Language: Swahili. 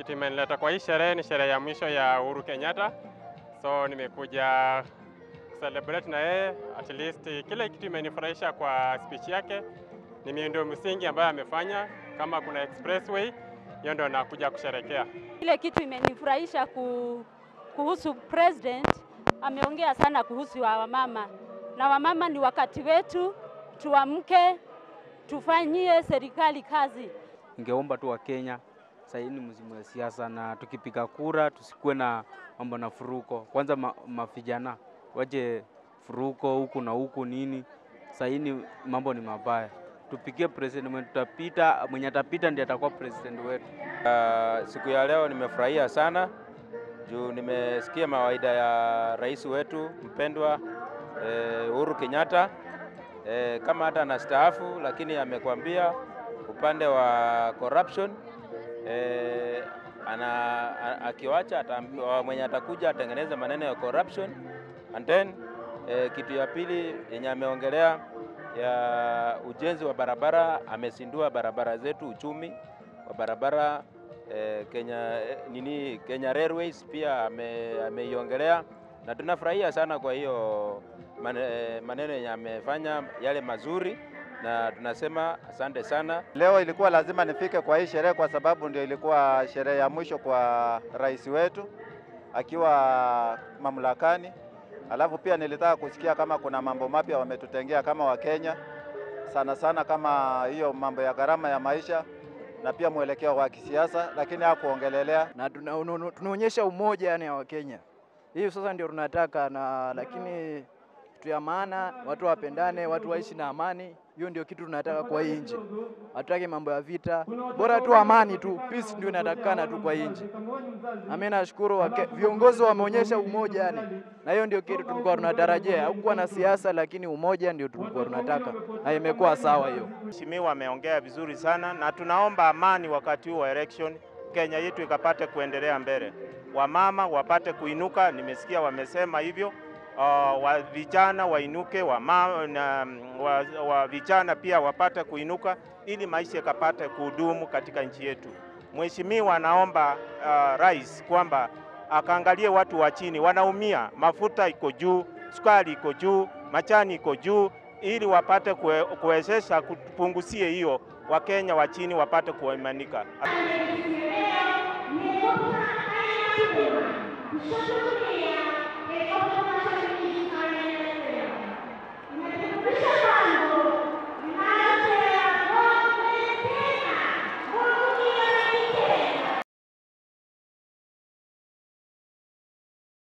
kitu imenileta kwa hii sherehe ni sherehe ya mwisho ya Uhuru Kenyatta, so nimekuja celebrate na yeye. At least kile kitu imenifurahisha kwa speech yake ni miundo msingi ambayo amefanya, kama kuna expressway, hiyo ndio nakuja kusherekea. Ile kitu imenifurahisha ku, kuhusu president, ameongea sana kuhusu wa wamama, na wamama ni wakati wetu, tuamke tufanyie serikali kazi. Ningeomba tu Wakenya sasa hii ni msimu wa siasa, na tukipiga kura tusikuwe na mambo na furuko. Kwanza ma, mavijana waje furuko huku na huku nini. Sasa hii ni mambo ni mabaya, tupigie president mwenye tutapita, mwenye atapita ndiye atakuwa president wetu. Uh, siku ya leo nimefurahia sana juu nimesikia mawaida ya rais wetu mpendwa eh, Uhuru Kenyatta eh, kama hata anastaafu, lakini amekwambia upande wa corruption eh, ana, a- akiwacha ataambiwa mwenye atakuja atengeneze maneno ya corruption and then eh, kitu ya pili yenye ameongelea ya ujenzi wa barabara, amesindua barabara zetu, uchumi wa barabara eh, Kenya eh, nini Kenya Railways pia ame- ameiongelea na tunafurahia sana kwa hiyo mane- maneno yenye amefanya yale mazuri, na tunasema asante sana. Leo ilikuwa lazima nifike kwa hii sherehe kwa sababu ndio ilikuwa sherehe ya mwisho kwa rais wetu akiwa mamlakani. Alafu pia nilitaka kusikia kama kuna mambo mapya wametutengea kama Wakenya, sana sana kama hiyo mambo ya gharama ya maisha na pia mwelekeo wa kisiasa, lakini hakuongelelea. na tuna- uno- uno- tunaonyesha umoja yani ya Wakenya. Hiyo sasa ndio tunataka na lakini kitu ya maana watu wapendane, watu waishi na amani. Hiyo ndio kitu tunataka kwa hii nchi. Hatutaki mambo ya vita, bora tu amani tu, peace ndio inatakikana tu kwa hii nchi. Na mimi nashukuru wake- viongozi wameonyesha umoja yani, na hiyo ndio kitu tulikuwa tunatarajia. Hakukuwa na siasa, lakini umoja ndio tulikuwa tunataka, na imekuwa sawa hiyo. Mheshimiwa ameongea vizuri sana na tunaomba amani wakati huu wa election, Kenya yetu ikapate kuendelea mbele, wamama wapate kuinuka. Nimesikia wamesema hivyo. Uh, wa vijana wainuke, wama, na, wa, wa vijana pia wapate kuinuka ili maisha ikapate kudumu katika nchi yetu. Mheshimiwa anaomba uh, rais kwamba akaangalie watu wa chini wanaumia, mafuta iko juu, sukari iko juu, machani iko juu, ili wapate kue, kuwezesha kupunguzie hiyo, Wakenya wa chini wapate kuimanika. Thank you.